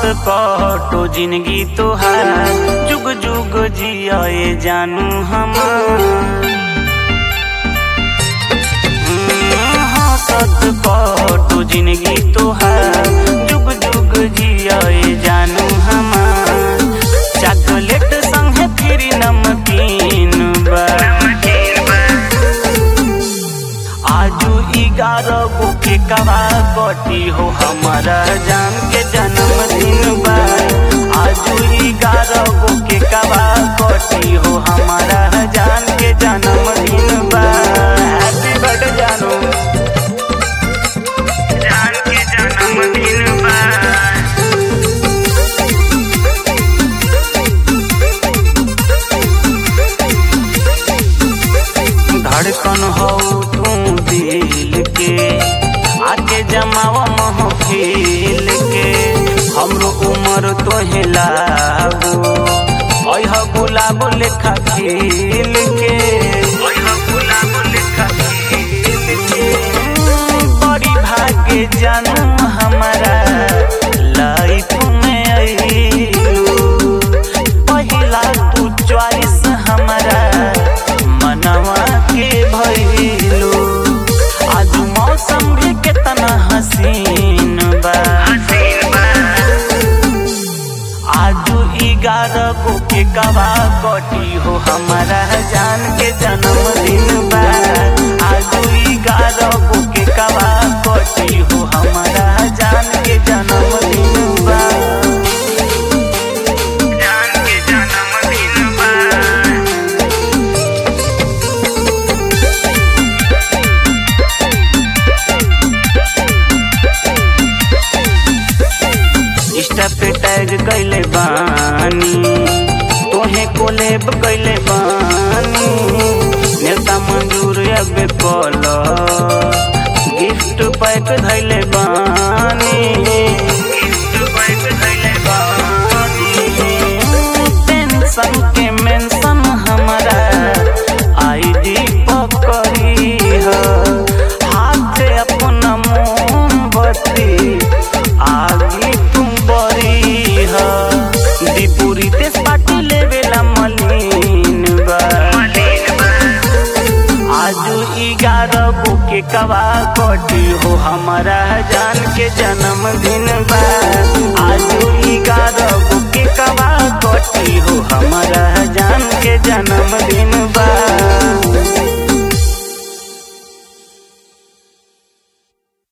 कटो जिंदगी तोहार जुग जुग जियाए जानू हम हंसत कटो जिंदगी तोहार जुग जुग जियाए जानू हम चॉकलेट संगे फिर नमकीन बा आजू ग्यारह गो के कवा कटी हो हमारा जान के जन्मदिन बा आजू ग्यारह गो के कवा कटी हो हमारा जान के जन्मदिन बा हैप्पी बर्थडे जानू जान के जन्मदिन बा धड़कन हो तू दिल के आके जमावा महफिल के हमरो उम्र तोहे लागो अह गुलाब लेखा खिल के अह गुलाब लेखा खिल के बड़ी भाग्य जानू हमारा लाइफ में अइलू पहिला तू चॉइस हमारा मनवा के भइलू आज मौसम भी कितना हसीन बा आजू ग्यारह गो के कवा कटी हो हमारा जान के जन्मदिन बा आजू ग्यारह गो के कवा कटी हो हमारा जान के जन्मदिन बा जान के जन्मदिन बा इंस्टा पे टैग कैले बानी तोहे कोलेब कैले बानी नेता मंजूर अब कल गिफ्ट पैक धैले बानी गिफ्ट पैक धैले बानी टेंशन के मेंशन हमारा आईडी पकड़ी है हाथ अपना मोमबत्ती आगे तुम बरी ह दीपुरी तेज पाटी लेवेला मलिन बा आजू ग्यारह गो के कवा कटी हो हमारा जान के जन्मदिन बा आजू ग्यारह